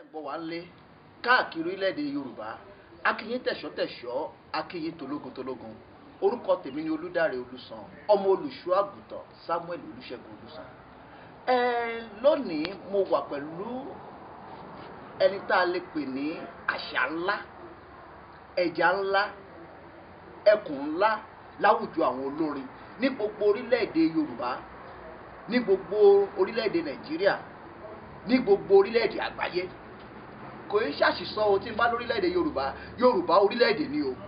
gbọ́ wá lé káàkiri orílẹ̀-èdè yorùbá akínyín tẹ̀ṣọ́-tẹ̀ṣọ́ akínyín tológun tológun orúkọ tèmi ni olúdáre olùsàn ọmọ olùṣọ́ àgùntàn samuel olùṣègùn olùsàn ẹ lónìí mo wà pẹ̀lú ẹni tá a lè pè ní àṣà ńlá ẹja ńlá ẹkùn ńlá láwùjọ àwọn olórin ní gbogbo orílẹ̀-èdè yorùbá ní gbogbo orílẹ̀-èdè nàìjíríà ní gbogbo orílẹ̀-èdè àgbáyé kò í ṣàṣìṣọ o tí n bá lórílẹ̀-èdè yorùbá yorùbá orílẹ̀-èdè ni o.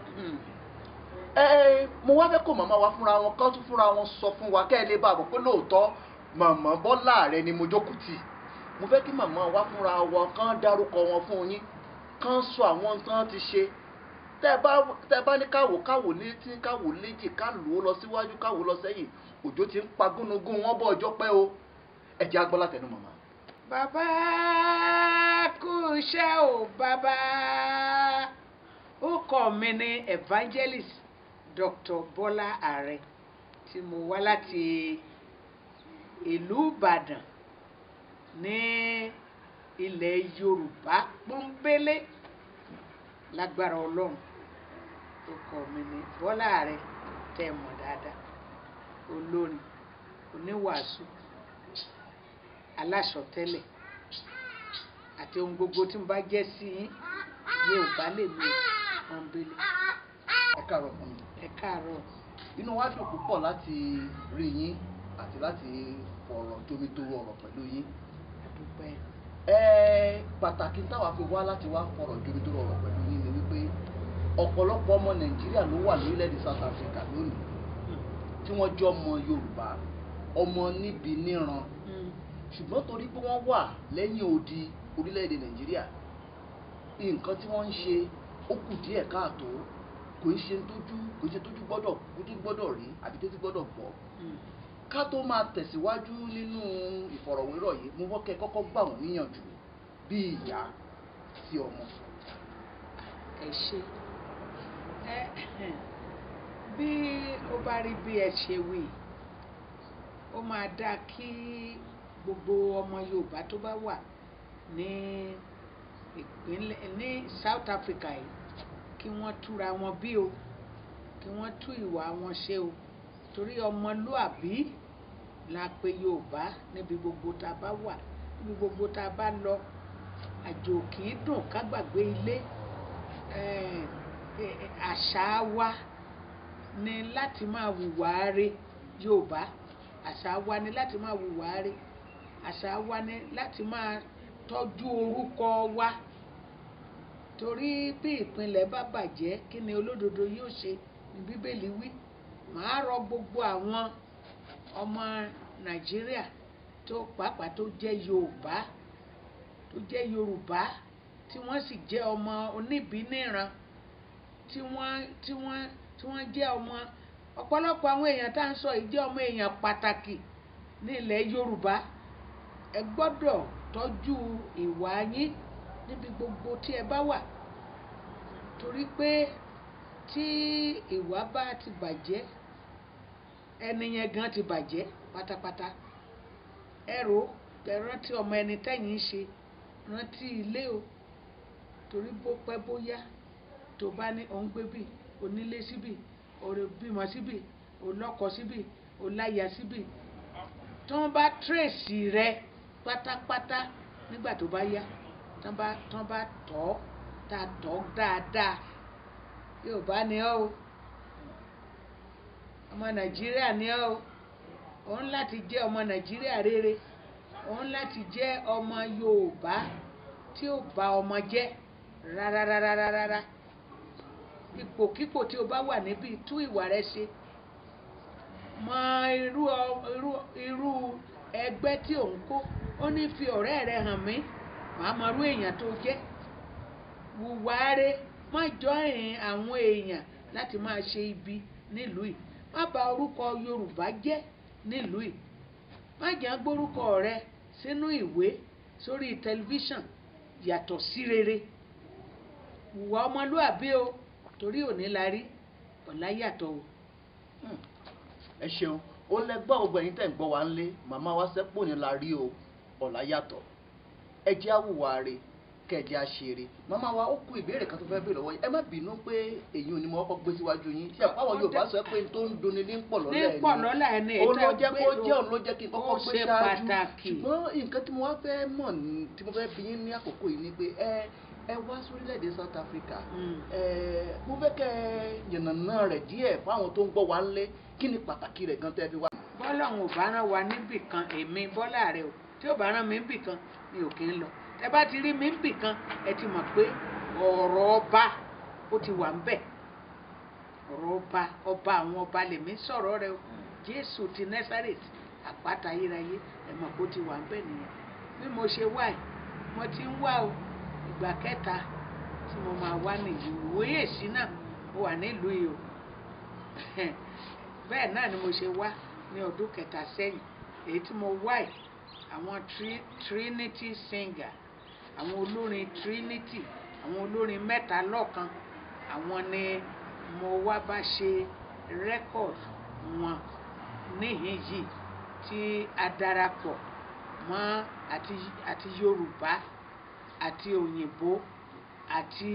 ẹ mo wá fẹ́ kó màmá wa fúnra wọn kán tún fúnra wọn sọ fún wa kẹ́ ẹ lè bá a bọ̀ pé lóòótọ́ màmá bọ́lá rẹ ni mo jókòó tì mo fẹ́ kí màmá wa fúnra wọn kán dárúkọ wọn fún yín kán sọ àwọn tán ti ṣe tẹ́ bá tẹ́ bá ní káwò káwò létí káwò léjì ká lò ó lọ síwájú káwò lọ sẹ́yìn òjò ti ń pa gúnugún wọn bọ́ ọjọ́ pẹ́ o ẹ jẹ́ agbọ́lá tẹnu màmá. bàbá kú iṣẹ́ o bàbá ó kọ́ mi ní evangelist dr bọ́lá ààrẹ tí mo wá láti ìlú ìbàdàn ní ilẹ̀ yorùbá pọ́nbélé lágbára ọlọ́run ó kọ́ mi ní bọ́lá ààrẹ tẹ́ ẹ mọ̀ dáadáa olórin oníwàásù aláṣọtẹ́lẹ̀ àti ohun gbogbo tí mo bá jẹ́ sí yín yorùbá lè mi pọ́nbélé ẹ káàárọ̀ fún mi. ẹ káàárọ̀ inú wa dùn púpọ̀ láti rí yín àti láti fọ̀rọ̀ jomitoro ọ̀rọ̀ pẹ̀lú yín. àdúpẹ́ ẹ pàtàkì táwa fi wá láti wá fọ̀rọ̀ jomitoro ọ̀rọ̀ pẹ̀lú yín ni wípé ọ̀pọ̀lọpọ̀ ọmọ nàìjíríà ló wà lórílẹ̀‐èdè south africa lónìí tí wọ́n jọ ọmọ yorùbá ọmọ níbi níran ṣùgbọ́n torí pé wọ́n wà lẹ́yìn odi orílẹ̀‐èdè nàìjíríà nǹkan tí wọ́n ń ṣe ó kù díẹ̀ káàtó kò ń ṣe tójú kò ń ṣe tójú gbọ́dọ̀ tójú gbọ́dọ̀ rí àbí tójú gbọ́dọ̀ gbọ́ ká tó máa tẹ̀síwájú nínú ìfọ̀rọ̀wérọ̀ yìí mo wọ́n kẹ́ kọ́kọ́ gbà wọ́n níyànjú bí ìyá sí ọmọ. ẹ ṣe ẹ bí ó bá rí bí ẹ ṣe wí ó máa dáa kí gbogbo ọmọ yorùbá tó bá wà ní ìpínlẹ̀ ní south africa yìí kí wọ́n túra wọn bí o kí wọ́n tú ìwà wọn ṣe o torí ọmọlúàbí la pe yorùbá níbi gbogbo tá a bá wà níbi gbogbo tá a bá lọ àjò kì í dùn ká gbàgbé ilé àṣà wa ni láti máa hùwà re yorùbá àṣà wa ni láti máa hùwà re àṣà wa ni láti máa tọ́jú orúkọ wa torí bí ìpínlẹ̀ bá bàjẹ́ kí ni olódodo yóò ṣe ní bíbélì wí màá rọ gbogbo àwọn ọmọ nàìjíríà tó pàápàá tó jẹ́ yorùbá tó jẹ́ yorùbá tí wọ́n sì jẹ́ ọmọ oníbìníran tí wọ́n tí wọ́n tí wọ́n jẹ́ ọmọ ọ̀pọ̀lọpọ̀ àwọn èèyàn tá à ń sọ yìí jẹ́ ọmọ èèyàn pàtàkì ní ilẹ̀ yorùbá ẹ gbọ́dọ̀ tọ́jú ìwà yín níbi gbogbo tí ẹ bá wà torí pé tí ìwà bá ti bàjẹ́ ẹni yẹn gan ti bàjẹ́ pátápátá ẹ rò ẹ rántí ọmọ ẹni tẹ́yìn ń ṣe rántí ilé o torí bó pẹ́ bóyá tó bá ní òun gbé bì onílé síbì òrè bímọ síbì olọ́kọ síbì oláya síbì tí wọ́n bá tírèsì rẹ pátápátá nígbà tó bá yá tán bá tán bá tọ́ tá a tọ́ dáadáa yóò bá ní ọ́ o ọmọ nàìjíríà ní ọ́ o òun láti jẹ́ ọmọ nàìjíríà rere òun láti jẹ́ ọmọ yorùbá tí ó bá ọmọ jẹ́ rárárárárá ipòkípò tí o bá wà níbí tú ìwà rẹ ṣe mọ irú irú irú ẹgbẹ́ tí ò ń kó ó ní fi ọ̀rẹ́ rẹ hàn mí màá mọ irú èèyàn tó jẹ́ wùwáre má jọyìn àwọn èèyàn láti máa ṣe ibi nílùú yìí má bà orúkọ yorùbá jẹ́ nílùú yìí má jẹ́ gbórúkọ rẹ sínú ìwé sórí tẹlifíṣàn yàtọ̀ sí rere wùwà ọmọlúàbí o torí òní la rí ọ̀la yàtọ̀ o. ẹ ṣeun ó lẹgbọ́n gbogbo ẹ̀yin tẹ̀ ń gbọ́ wa ń lé màmá wa sẹ́pò ní la rí o ọ̀la yàtọ̀ ẹ jẹ́ àwùwà rẹ̀ kẹ́ kẹjẹ àṣeré màmá wa ó kú ìbéèrè kan tó fẹ́ béèrè lọ́wọ́ yín ẹ má bínú pé èyí ò ní mo kọ́kọ́ gbé síwájú yín ṣé àwọn Yorùbá sọ pé n tó ń duni ní pọ̀ ní lọ́lẹ̀ pọ̀ lọ́la ẹni òun ló jẹ́ kó gbé jẹ́ òun ló jẹ́ kí n kọ́kọ́ ó gbé ṣe ṣáájú pàtàkì. ṣùgbọ́n nǹkan tí mo wá fẹ́ mọ̀ ní- tí mo fẹ́ bi yín ní àkókò yìí ni pé ẹ ẹ wá sórílẹ̀-èdè South Africa Mm. ẹ mo fẹ́ kẹ́ ẹ yànnàná rẹ̀ díẹ̀ fáwọn tó ń gbọ́ wa ńlé kí ni pàtàkì rẹ̀ gan tẹ́ fi wá. bọ́lá òun ò bá rán wa níbì kan èmi bọ́lá rẹ o tí ò bá rán mi níbì kan mi ò kí ń lọ tẹ bá ti rí mi níbì kan ẹ ti mọ̀ pé ọ̀rọ̀ ọba ó ti wà ń bẹ̀ ọ̀rọ̀ ọba ọba àwọn ọba lèmi sọ̀rọ̀ rẹ o jésù ti nẹ́sàrètì àpáta ayérayé ẹ mọ̀ pé ó ti wà ń bẹ̀ nìyẹn bí mo ṣe wá ẹ̀ mo ti ń wá o ìgbà kẹta tí mo máa wá nìyí ìwòye èsì náà mo wà nílùú yìí o bẹ́ẹ̀ náà ni mo ṣe wá ní ọdún kẹta sẹ́yìn èyí tí mo wá ẹ̀ àwọn tri- trinity singer àwọn olórin trinity àwọn olórin mẹ́ta lọ́kan àwọn ni mo wá bá ṣe record wọn níhìn yìí tí a darapọ̀ mọ́ àti àti yorùbá àti òyìnbó àti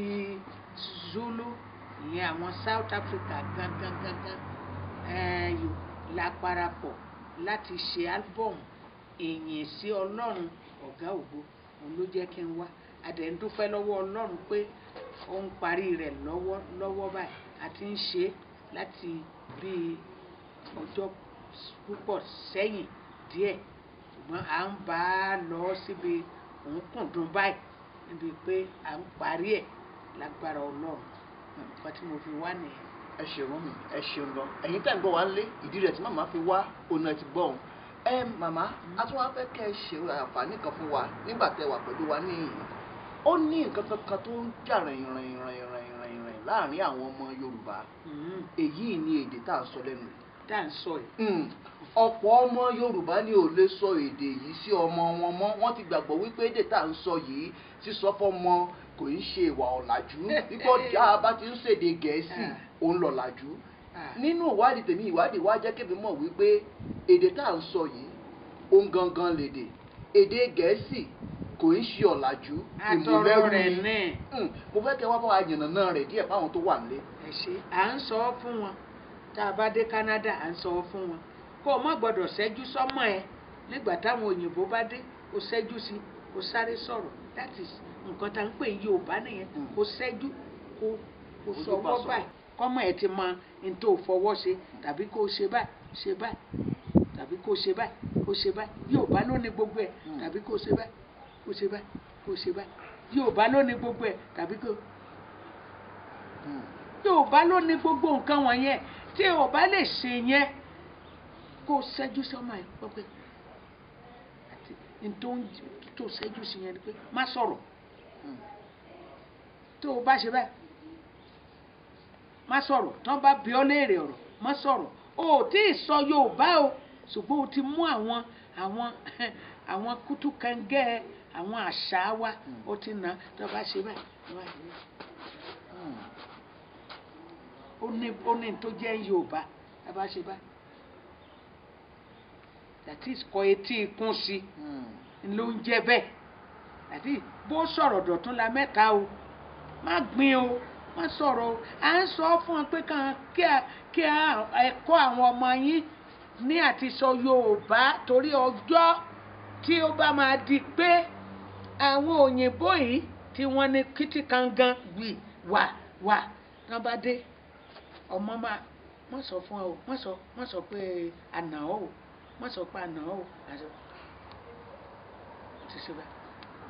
zulu ìyẹn àwọn south africa gangan gangan ẹ̀ẹ́yò la parapọ̀ láti ṣe album ìyìn sí ọlọ́run ọ̀gá ògo òun ló jẹ́ kí n wá adẹ̀ ń dúpẹ́ lọ́wọ́ ọlọ́run pé ó ń parí rẹ̀ lọ́wọ́ lọ́wọ́ báyìí a ti ń ṣe é láti bíi ọjọ́ púpọ̀ sẹ́yìn díẹ̀ ṣùgbọ́n à ń bá a lọ síbi òǹkùndùn báyìí níbi pé à ń parí ẹ̀ lágbára ọlọ́run nǹkan tí mo fi wá nìyẹn. ẹ ṣeun mi ẹ ṣeun gan ẹ̀yin tẹ́ ń gbọ́ wa ńlé ìdí rẹ̀ tí màmá fi wá ọ̀nà ti gbọ́ òun ẹ màmá a tún wá fẹ́ kẹ́ ẹ ṣe àǹfààní kan fún wa nígbà tẹ́ wà pẹ̀lú wa ní ìyìn ó ní nǹkan kankan tó ń jà rìn rìn rìn rìn rìn rìn láàrin àwọn ọmọ Yorùbá Mm, èyí ni èdè tá à ń sọ lẹ́nu yìí tá à ń sọ yìí. Mm. ọ̀pọ̀ ọmọ Yorùbá ni ò lè sọ èdè yìí sí ọmọ wọn mọ́ wọ́n ti gbàgbọ́ wípé èdè tá à ń sọ yìí sísọ fọ́mọ kò ń ṣe ìwà ọ̀làjú nígbà ọjà bá ti ń ṣèdè Gẹ̀ẹ́sì Ah. òun lọ̀làjú Ah. nínú ìwádìí tèmi ìwádìí wá jẹ́ kébì mọ̀ wípé èdè tá à ń sọ yìí òun gangan lèdè èdè Gẹ̀ẹ́sì kò ń ṣe ọ̀làjú àtọ̀rọ̀ rẹ̀ ni náà Mm. mo fẹ́ kẹ́ wá bá wa yànnàná rẹ̀ díẹ̀ fáwọn tó wà nílé. ẹ ṣe à ń sọ ọ́ fún wọn tá a bá dé Canada à ń sọ ọ́ fún wọn kó o má gbọ́dọ̀ ṣẹ́jú sọ́mọ ẹ nígbà táwọn òyìnbó bá dé o ṣẹ́jú sí o sáré sọ̀rọ̀ that is nǹkan tá à ń pè ní Yorùbá nìyẹn Mm. o ṣẹ́jú kó o Ojú sọwọ́ bá sọ̀rọ̀. báyìí kọ́mọ ẹ ti mọ n tó fọwọ́ ṣe tàbí kó o ṣe báyìí ṣe báyìí tàbí kó o ṣe báyìí kó o ṣe báyìí Yorùbá ló ní gbogbo ẹ̀ Mm. tàbí kó o ṣe báyìí kó o ṣe báyìí kó o ṣe báyìí Yorùbá ló ní gbogbo ẹ̀ tàbí kó o Mm. yorùbá ló ní gbogbo nǹkan wọ̀nyẹn tí o bá lè ṣe yẹn kó o ṣẹ́jú sọ́mọ ẹ̀ pọ́pẹ́ àti n tó ń tó ṣẹ́jú sí yẹn ni pé má sọ̀rọ̀ Mm. tó o bá ṣe báyìí má sọ̀rọ̀ tán bá bi ọ́ léèrè ọ̀rọ̀ má sọ̀rọ̀ o ò tí ì sọ yorùbá o ṣùgbọ́n o ti mú àwọn àwọn àwọn kútùkàngẹ́ àwọn àṣà wa Mm. o ti nà tó o bá ṣe báyìí tó o bá ṣe báyìí Mm. ó ní ó ní tó jẹ́ yorùbá ẹ bá ṣe báyìí that is kọ etí ikún sí Mm. ló ń jẹ́ bẹ́ẹ̀ that is bó sọ̀rọ̀ dọ̀tún la mẹ́ta o má gbin o má sọ̀rọ̀ o à ń sọ fún ọ pé kàn kí a kí a ẹ̀kọ́ àwọn ọmọ yín ní àti sọ yorùbá torí ọjọ́ tí ó bá máa di pé àwọn òyìnbó yìí tí wọ́n ní kìtìkangan wì wà wà tán bá dé ọmọ máa wọ́n sọ fún ọ o wọ́n sọ wọ́n sọ pé àná o wọ́n sọ pé àná o àti ti ṣe báyìí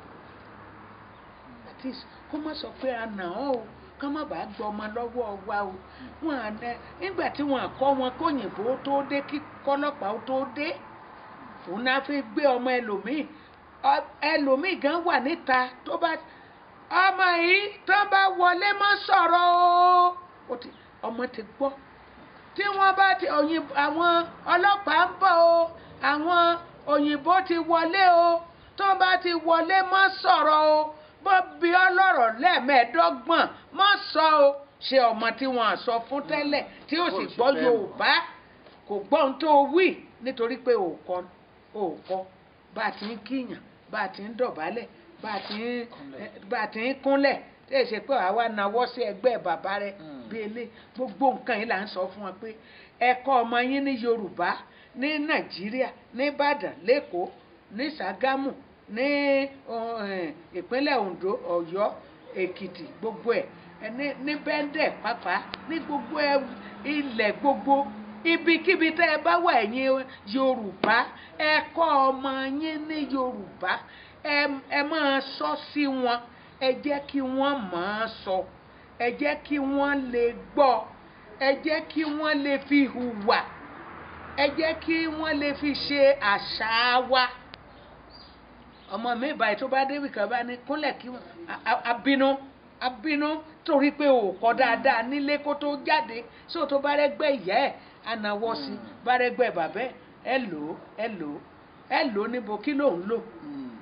at least kó má sọ pé àná o ká má bàa gbọ́ ọmọ lọ́wọ́ wa o wọn à nẹ nígbà tí wọn kọ́ wọn kóyìnbó tó dé kí kọ́lọ́pàá tó dé òun náà fi gbé ọmọ ẹlòmíì Ọ- ẹlòmíì gan wà níta tó bá ọmọ yìí tó bá wọlé mọ́ sọ̀rọ̀ o ó ti ọmọ ti gbọ́ tí wọ́n bá ti òyìnbó àwọn ọlọ́pàá ń bọ̀ o àwọn òyìnbó ti wọlé o tó bá ti wọlé mọ́ sọ̀rọ̀ o bó bí ọlọ́rọ̀ lẹ́ẹ̀mẹ́ẹ̀ẹ́dọ́gbọ̀n mọ́ sọ o ṣe ọmọ tí wọ́n sọ fún tẹ́lẹ̀ tí ó sì Ó sì gbọ́ fẹ́ mọ̀. Yorùbá kò gbọ́ ohun tó wí nítorí pé òkọ òkọ bá a ti ń kíyàn bá a ti ń dọ̀bálẹ̀ bá a ti ń Kúnlẹ̀. bá a ti ń kúnlẹ̀ tí èsì pé àwa nawọ́ sí ẹgbẹ́ bàbá rẹ Mm. bí ilé gbogbo nǹkan yìí là ń sọ fún wọn pé ẹ̀kọ́ ọmọ yín ní Yorùbá ní Nàìjíríà ní Ìbàdàn lẹ́kọ̀ọ́ ní Ṣàgámù ní uh, eh, ìpínlẹ̀ Ondo Ọ̀yọ́ Èkìtì gbogbo ẹ̀ ẹ ní ní bẹ́ńdẹ̀ pàápàá ní gbogbo ẹ ilẹ̀ gbogbo ibikíbi tẹ́ ẹ bá wà ẹ̀yin Yorùbá ẹ kọ́ ọmọ yín ní Yorùbá ẹ ẹ máa sọ sí wọn ẹ jẹ́ kí wọ́n máa sọ ẹ jẹ́ kí wọ́n lè gbọ́ ẹ jẹ́ kí wọ́n lè fi hùwà ẹ jẹ́ kí wọ́n lè fi ṣe àṣà wa ọmọ mi báyìí tó bá débi kan bá ní kúnlẹ̀ kí wọ́n a- a- abínú abínú torí pé ò kọ́ dáadáa nílé kó tó jáde sóò tó bá rẹ́gbẹ́ ìyá ẹ̀ ànáwọ́ sí Mm. bá rẹ́gbẹ́ bàbá ẹ̀ ẹ lò ó ẹ lò ó ẹ lò ó níbo kí ló ń lò Mm.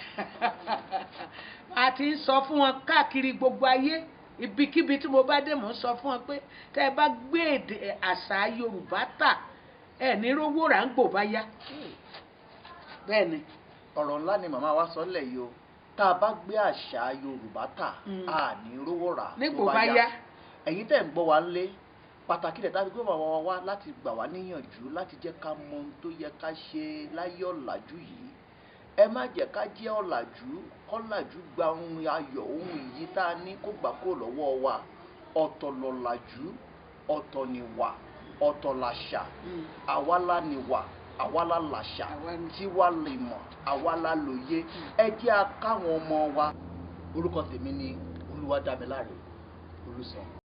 a ti ń sọ fún wọn káàkiri gbogbo ayé ibikíbi tí mo bá dé mò ń sọ fún wọn pé tẹ́ ẹ bá gbé èdè àṣà Yorùbá tà ẹ ní rówó rà ń gbò bá yá bẹ́ẹ̀ ni ọ̀rọ̀ ńlá ni màmá wa sọ lẹ̀ yìí o tá a bá gbé àṣà Yorùbá tà Mm. a ní rówó rà tó nígbò bá yá ẹ̀yin tẹ̀ ń gbọ́ wa ńlé pàtàkì rẹ̀ tàbí gbé bàbá wa wá láti gbà wá níyànjú láti jẹ́ ká mọ ohun tó yẹ ká ṣe láyé ọ̀làjú yìí ẹ má jẹ́ ká jẹ́ ọ̀làjú kọ́làjú gba ohun ayọ̀ ohun ìyí tá a ní kó gbà kó lọ́wọ́ wa ọ̀tọ̀ lọ̀làjú ọ̀tọ̀ nìwà ọ̀tọ̀ làṣà Mm. àwa la nìwà àwa la làṣà Àwa ni. tiwa lè mọ̀ àwa la lòye ẹ jẹ́ a káwọn ọmọ wa orúkọ tèmi ni Olúwadámiláre Olùsàn.